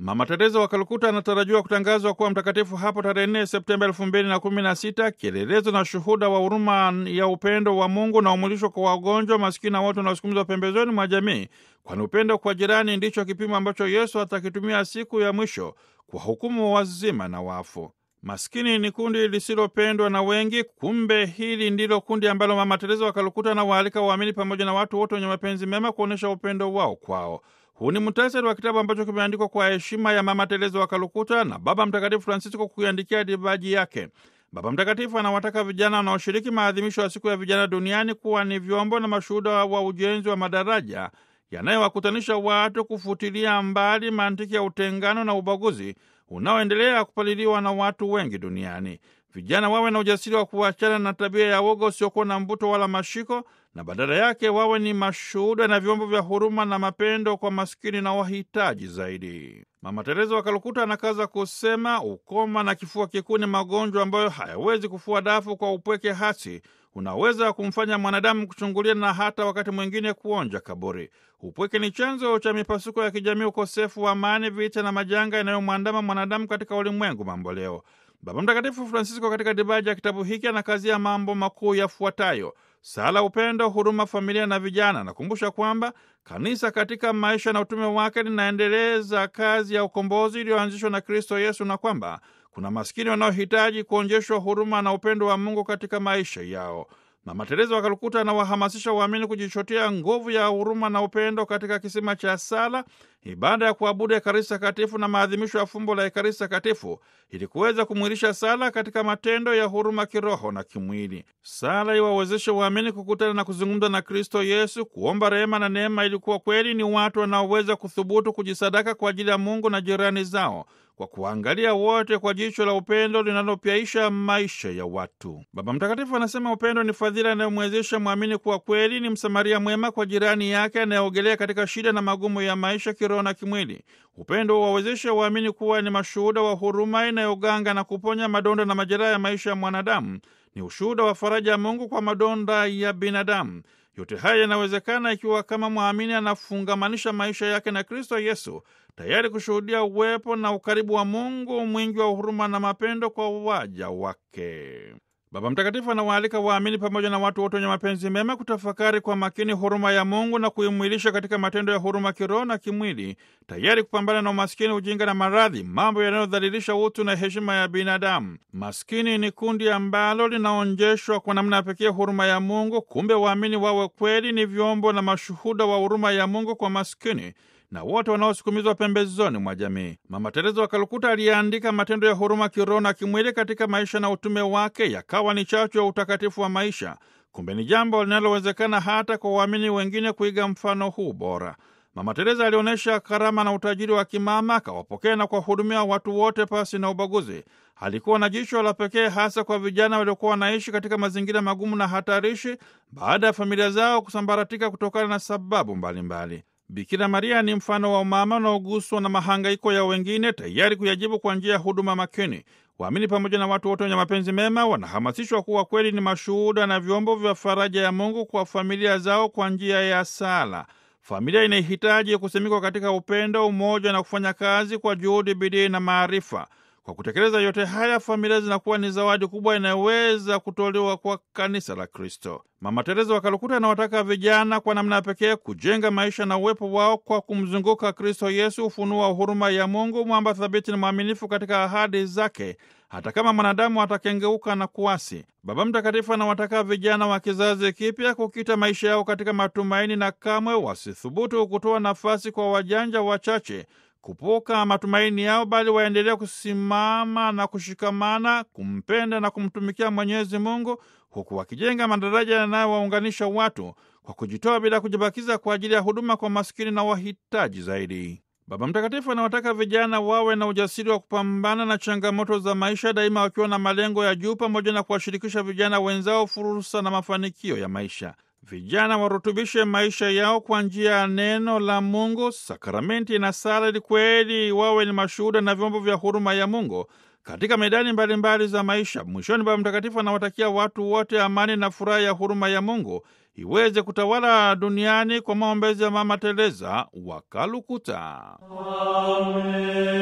Mama Teresa wa Kalkuta anatarajiwa kutangazwa kuwa mtakatifu hapo tarehe 4 Septemba 2016, kielelezo na shuhuda wa huruma ya upendo wa Mungu na umulisho kwa wagonjwa, masikini na watu wanaosukumizwa pembezoni mwa jamii, kwani upendo kwa jirani ndicho kipimo ambacho Yesu atakitumia siku ya mwisho kwa hukumu wazima na wafu. Maskini ni kundi lisilopendwa na wengi. Kumbe hili ndilo kundi ambalo Mama Teresa wa Kalkuta anawaalika waamini pamoja na watu wote wenye mapenzi mema kuonyesha upendo wao kwao. Huu ni muhtasari wa kitabu ambacho kimeandikwa kwa heshima ya Mama Teresa wa Kalkuta na Baba Mtakatifu Francisco kuiandikia dibaji yake. Baba Mtakatifu anawataka vijana wanaoshiriki maadhimisho ya siku ya vijana duniani kuwa ni vyombo na mashuhuda wa ujenzi wa madaraja yanayowakutanisha watu, kufutilia mbali mantiki ya utengano na ubaguzi unaoendelea kupaliliwa na watu wengi duniani. Vijana wawe na ujasiri wa kuachana na tabia ya woga usiokuwa na mvuto wala mashiko, na badala yake wawe ni mashuhuda na vyombo vya huruma na mapendo kwa maskini na wahitaji zaidi. Mama Teresa wa Kalkuta anakaza kusema, ukoma na kifua kikuu ni magonjwa ambayo hayawezi kufua dafu kwa upweke hasi unaweza kumfanya mwanadamu kuchungulia na hata wakati mwingine kuonja kaburi. Upweke ni chanzo cha mipasuko ya kijamii, ukosefu wa amani, vita na majanga yanayomwandama mwanadamu katika ulimwengu mambo leo. Baba Mtakatifu Francisco katika dibaji ya kitabu hiki anakazia mambo makuu yafuatayo: sala, upendo, huruma, familia na vijana. Anakumbusha kwamba kanisa katika maisha na utume wake linaendeleza kazi ya ukombozi iliyoanzishwa na Kristo Yesu na kwamba kuna maskini wanaohitaji kuonjeshwa huruma na upendo wa Mungu katika maisha yao. Mama Teresa wa Kalkuta anawahamasisha waamini kujichotea nguvu ya huruma na upendo katika kisima cha sala, ibada ya kuabudu Ekaristi Takatifu na maadhimisho ya fumbo la Ekaristi Takatifu ili kuweza kumwilisha sala katika matendo ya huruma kiroho na kimwili. Sala iwawezeshe waamini kukutana na kuzungumza na Kristo Yesu, kuomba rehema na neema, ili kuwa kweli ni watu wanaoweza kuthubutu kujisadaka kwa ajili ya Mungu na jirani zao kwa kuangalia wote kwa jicho la upendo linalopyaisha maisha ya watu. Baba Mtakatifu anasema upendo ni fadhila inayomwezesha mwamini kuwa kweli ni msamaria mwema kwa jirani yake anayeogelea katika shida na magumu ya maisha kiroho na kimwili. Upendo wawezesha waamini kuwa ni mashuhuda wa huruma inayoganga na kuponya madonda na majeraha ya maisha ya mwanadamu. Ni ushuhuda wa faraja ya Mungu kwa madonda ya binadamu. Yote haya yanawezekana ikiwa kama mwamini anafungamanisha maisha yake na Kristo Yesu, tayari kushuhudia uwepo na ukaribu wa Mungu mwingi wa huruma na mapendo kwa waja wake. Baba Mtakatifu anawaalika waamini pamoja na watu wote wenye mapenzi mema kutafakari kwa makini huruma ya Mungu na kuimwilisha katika matendo ya huruma kiroho na kimwili, tayari kupambana na umaskini, ujinga na maradhi, mambo yanayodhalilisha utu na heshima ya binadamu. Maskini ni kundi ambalo linaonjeshwa kwa namna ya pekee huruma ya Mungu. Kumbe waamini wawe kweli ni vyombo na mashuhuda wa huruma ya Mungu kwa maskini na wote wanaosukumizwa pembezoni mwa jamii. Mama Teresa wa Kalkuta aliyeandika matendo ya huruma kiroho na kimwili katika maisha na utume wake yakawa ni chachu ya utakatifu wa maisha. Kumbe ni jambo linalowezekana hata kwa waamini wengine kuiga mfano huu bora. Mama Teresa alionyesha karama na utajiri wa kimama, akawapokea na kuwahudumia watu wote pasi na ubaguzi. Alikuwa na jicho la pekee hasa kwa vijana waliokuwa wanaishi katika mazingira magumu na hatarishi baada ya familia zao kusambaratika kutokana na sababu mbalimbali mbali. Bikira Maria ni mfano wa umama unaoguswa na mahangaiko ya wengine, tayari kuyajibu kwa njia ya huduma makini. Waamini pamoja na watu wote wenye mapenzi mema wanahamasishwa kuwa kweli ni mashuhuda na vyombo vya faraja ya Mungu kwa familia zao kwa njia ya sala. Familia inahitaji kusimikwa katika upendo, umoja na kufanya kazi kwa juhudi, bidii na maarifa. Kwa kutekeleza yote haya, familia zinakuwa ni zawadi kubwa inayoweza kutolewa kwa kanisa la Kristo. Mama Teresa wa Kalkuta anawataka vijana kwa namna ya pekee kujenga maisha na uwepo wao kwa kumzunguka Kristo Yesu, ufunuo wa huruma ya Mungu, mwamba thabiti na mwaminifu katika ahadi zake, hata kama mwanadamu atakengeuka na kuasi. Baba Mtakatifu anawataka vijana wa kizazi kipya kukita maisha yao katika matumaini na kamwe wasithubutu kutoa nafasi kwa wajanja wachache kupuka matumaini yao, bali waendelea kusimama na kushikamana kumpenda na kumtumikia Mwenyezi Mungu, huku wakijenga madaraja yanayowaunganisha watu kwa kujitoa bila kujibakiza kwa ajili ya huduma kwa maskini na wahitaji zaidi. Baba Mtakatifu anawataka vijana wawe na ujasiri wa kupambana na changamoto za maisha daima, wakiwa na malengo ya juu, pamoja na kuwashirikisha vijana wenzao fursa na mafanikio ya maisha. Vijana warutubishe maisha yao kwa njia ya neno la Mungu, sakramenti na sala, ili kweli wawe ni mashuhuda na vyombo vya huruma ya Mungu katika medani mbalimbali mbali za maisha. Mwishoni, Baba Mtakatifu anawatakia watu wote amani na furaha ya huruma ya Mungu iweze kutawala duniani kwa maombezi ya Mama Teresa wa Kalkuta. Amen.